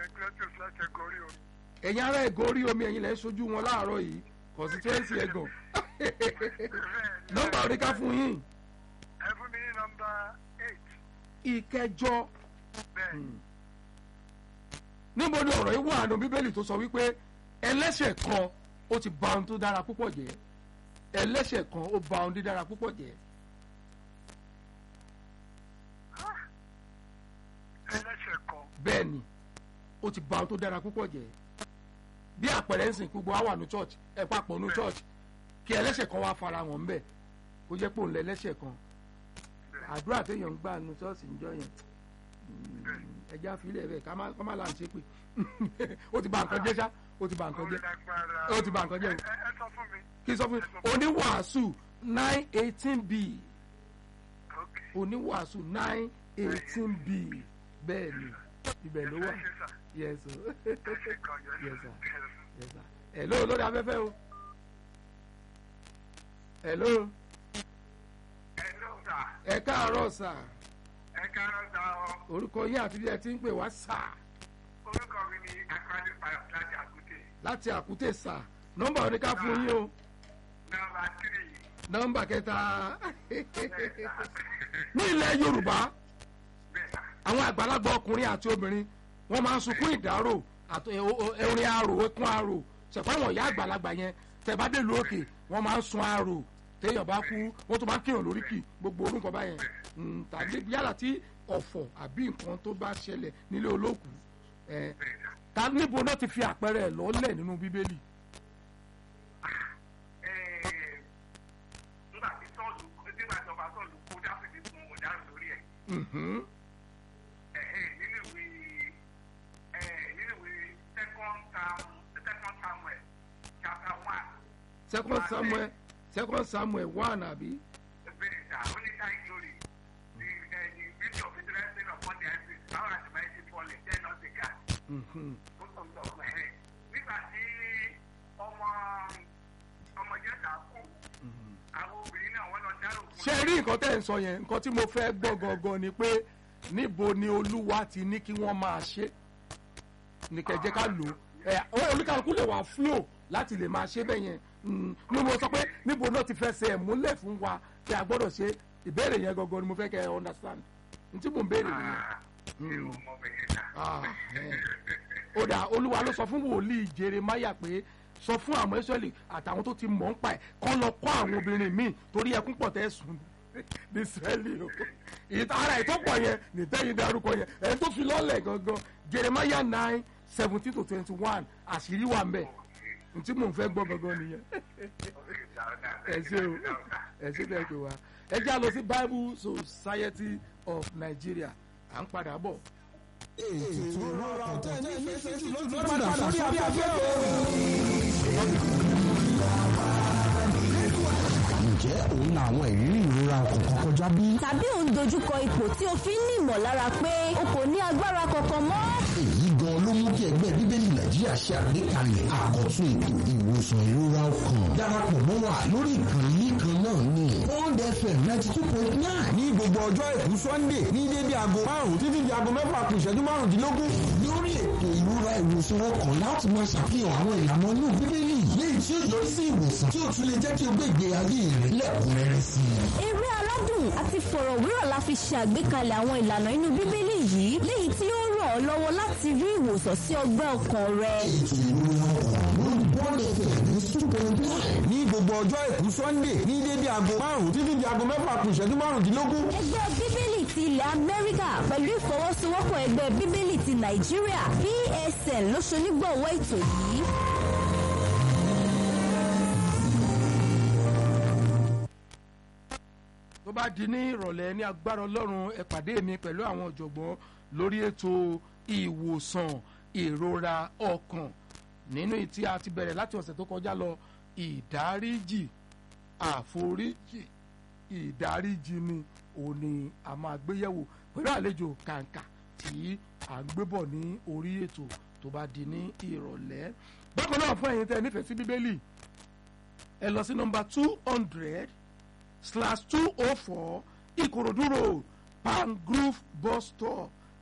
Ignatius láti ẹ̀kọ́ orí omi. ẹ̀yin ará ẹ̀gọ́ orí omi ẹ̀yin lẹ́ ń sojú wọn láàárọ̀ yìí constituency ẹ̀gàn nọ́mbà oríkà fún yín ẹ fún mi ní nọ́mbà eight ìkẹjọ bẹ́ẹ̀ níbo ni ọ̀rọ̀ yìí wà nù bíbélì tó sọ wípé ẹlẹ́ṣẹ̀ kan ó ti ba ohun tó dára púpọ̀ jẹ́ ẹlẹ́ṣẹ̀ kan ó ba ohun dídára púpọ̀ jẹ́ ẹlẹ́ṣẹ̀ kan bẹ́ẹ̀ ni ó ti ba ohun tó dára púpọ̀ jẹ́ bí àpẹẹrẹ ń sìn gbogbo wa wà ní church ẹ papọ̀ ní church kí ẹlẹ́ṣẹ̀ kan wá fara hàn ńbẹ̀ kó jẹ́ pé òun lẹ ẹlẹ́ṣẹ̀ kan àdúrà téèyàn ń gbà nu ṣọ́ọ̀ṣì ń jọ yẹn ẹjẹ́ àfilẹ̀ bẹ́ẹ̀ ká má ká má là ń ṣe pé ó ti ba nǹkan jẹ́ ṣá ó ti ba nǹkan jẹ́ lágbára ó ti ba nǹkan jẹ́. ẹ ẹ sọ fún mi kí n sọ fún yín oníwàásù nine eighteen b ok oníwàásù nine eighteen b bẹ́ẹ̀ ni ibẹ̀ ló wà ẹ ṣe sà yes o ẹ ṣe kan yọ yes sir yes sir hello lórí afẹ́fẹ́ o hello ẹ ló sà ẹ káàárọ̀ sà ẹ káàárọ̀ sà ọ orúkọ yín àti bí ẹ ti ń pè wá sà orúkọ mi ni akọ́lé payọ̀ láti àkútè láti àkútè sà nọ́mbà oníká fún yín o nọ́mbà tírì nọ́mbà kẹta bẹ́ẹ̀ sà ní ilẹ̀ yorùbá bẹ́ẹ̀ sà àwọn àgbàlagbà ọkùnrin àti obìnrin wọ́n máa ń sunkún ìdárò àti orin arò ẹkún arò ṣẹ̀fọ́ àwọn ìyá àgbàlagbà yẹn tẹ̀bá dé lu òkè wọ́n máa ń sun arò téèyàn bá kú wọ́n tún máa ń kéèyàn lórí kì gbogbo orúkọ báyẹn Mm, tàbí yálà tí ọ̀fọ̀ àbí nǹkan tó bá ṣẹlẹ̀ nílé olóòkú ẹ̀ ta níbo náà ti fi àpẹẹrẹ ẹ̀ lọ́lẹ̀ nínú bíbélì nígbà tí sọ́ọ̀lù nígbà tí ọba sọ́ọ̀lù kó dáfídì fún ọ̀daràn lórí ẹ̀ Mhm. ẹ̀hẹ́, nínú ìwé ẹ̀, nínú ìwé second Sam- second samuel chapter one second samuel second samuel one àbí bẹ́ẹ̀ sà ó ní kind glory the eh, the beauty of it resting upon the heavens power and mighty falling then not the God Mhm. ó sọ sọ ẹ̀hẹ́. nígbà tí ọmọ ọmọ jẹ́ta kú àwọn obìnrin náà wọ́n lọ dárò fún ṣe rí nǹkan tẹ́ ẹ̀ ń sọ yẹn nǹkan tí mo fẹ́ gbọ́ gangan ni pé níbo ni olúwa ti ní kí wọ́n máa ṣe ní kẹjẹ ká lò ó ẹ olúkàlùkù lè wà flow láti lè máa ṣe bẹ́ẹ̀ yẹn Mm, ní mo sọ pé níbo náà ti fẹsẹ̀ ẹ̀ múlẹ̀ fún wa tí a gbọ́dọ̀ ṣe ìbéèrè yẹn gangan ni mo fẹ́ kẹ́ ẹ understand n tí mò ń béèrè nìyẹn. ṣé o mọ bẹ́ẹ̀ sà. Ah, ẹ. ó dà olúwa ló sọ fún wòlíì jeremaya pé sọ fún àwọn israẹli àtàwọn tó ti mọ̀ ń pa ẹ̀ kọ́ lọ kọ́ àwọn obìnrin míì torí ẹkún pọ̀ tẹ́ sùn ní israẹli o ìta ara ètò pọ̀ yẹn nìtẹ́yìn darúkọ yẹn ẹni tó fi lọ́lẹ̀ gangan jeremaya nine seventeen to twenty one àṣírí wà mbẹ̀ ntí mò ń fẹ́ gbọ́ gangan nìyẹn ẹ ṣe o ẹ ṣe bẹ́ẹ̀ pé wa ẹ já lọ sí bible society of nigeria à ń padà bọ̀. ètò ìrora ọ̀tẹ̀ ní ìfẹ́ jù ló padà sórí afẹ́fẹ́ o. ǹjẹ́ òun la àwọn ìrírí ìrora kọ̀ọ̀kan kọjá bí? tàbí ò ń dojúkọ ipò tí o fi ń ní ìmọ̀lára pé o kò ní agbára kankan mọ́. èyí gan ló mú kí ẹgbẹ́ bíbélì nàìjíríà ṣe àgbékalẹ̀ àkọ́tún ètò ìwòsàn ìrora ọkàn darapọ̀ mọ́ wa lórí ìkànnì kan náà ní Bond FM ninety two point nine ní gbogbo ọjọ́ èkú sunday ní dédé aago márùn-ún títí di aago mẹ́fà kù ìṣẹ́jú márùndínlógún. lórí ètò ìrora ìwòsàn ọkàn láti máa ṣàfihàn àwọn ìlànà inú bíbélì léyìí tí ó yọrí sí ìwòsàn tí ó tún lè jẹ́ kí o gbé ìgbé ayé rẹ lẹ́kùnrẹ́rẹ́ sí i. eré aládùn àti fọ̀rọ̀wérọ̀ la fi ṣe àgbékalẹ̀ àwọn ìlànà inú bíbélì yìí léyìí tí ó ràn ọ́ lọ́wọ́ láti rí ìwòsàn sí ọgbẹ́ ọkàn rẹ. ètò ìrora ọkàn lórí Bond FM ní two point nine ní gbogbo ọjọ́ èkú sunday ní dédé aago márùn-ún títí di aago mẹ́fà kù ìṣẹ́jú márùndínlógún. ẹgbẹ́ bíbélì ti ilẹ̀ amẹ́ríkà pẹ̀lú ìfọwọ́sowọ́pọ̀ ẹgbẹ́ bíbélì ti nàìjíríà psn ló ṣonígbọ̀wọ́ ètò yìí. tó bá di ní ìrọ̀lẹ́ ní agbára ọlọ́run ẹ pàdé mi pẹ̀lú àwọn ọ̀jọ̀gbọ́n lórí ètò ìwòsàn ìrora ọkàn nínú ìtí a ti bẹ̀rẹ̀ láti ọ̀sẹ̀ tó kọjá lọ ìdáríjì àforíjì ìdáríjì ni òun ni a máa gbéyẹ̀wò pẹ̀lú àlejò kàǹkà tí à ń gbé bọ̀ ní orí ètò tó bá di ní ìrọ̀lẹ́ bákan náà fún ẹ̀yin tẹ́ ẹ nífẹ̀ẹ́ sí bíbélì ẹ lọ sí nọ́mbà two hundred slash two oh four ìkòròdú road pangrove bus stop